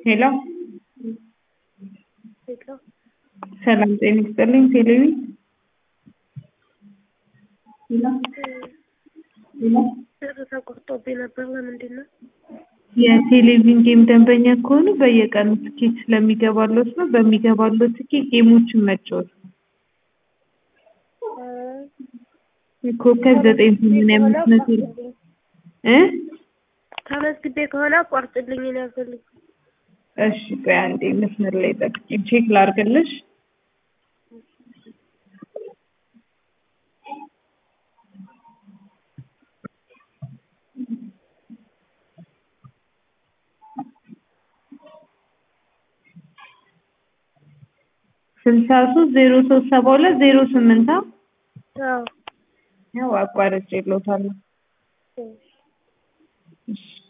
ሄሎ ሄሎ ሰላም ጤና ይስጥልኝ። ቴሌቪ ብር ተቆርጦብኝ ነበር። ለምንድን ነው? የቴሌቪዥን ጌም ደንበኛ ከሆኑ በየቀኑ ትኬት ስለሚገባሎት ነው። በሚገባሎት ትኬት ጌሞችን መጫወት ነው። ኮከብ ዘጠኝ ሰማንያ አምስት መቶ እ ተመዝግቤ ከሆነ አቋርጥልኝ ነው ያልፈልግ እሺ ቆይ አንዴ መስመር ላይ ጠብቂኝ፣ ቼክ ላድርግልሽ። ስልሳ ሶስት ዜሮ ሶስት ሰባ ሁለት ዜሮ ስምንት አዎ ያው አቋርጬ እልዎታለሁ። እሺ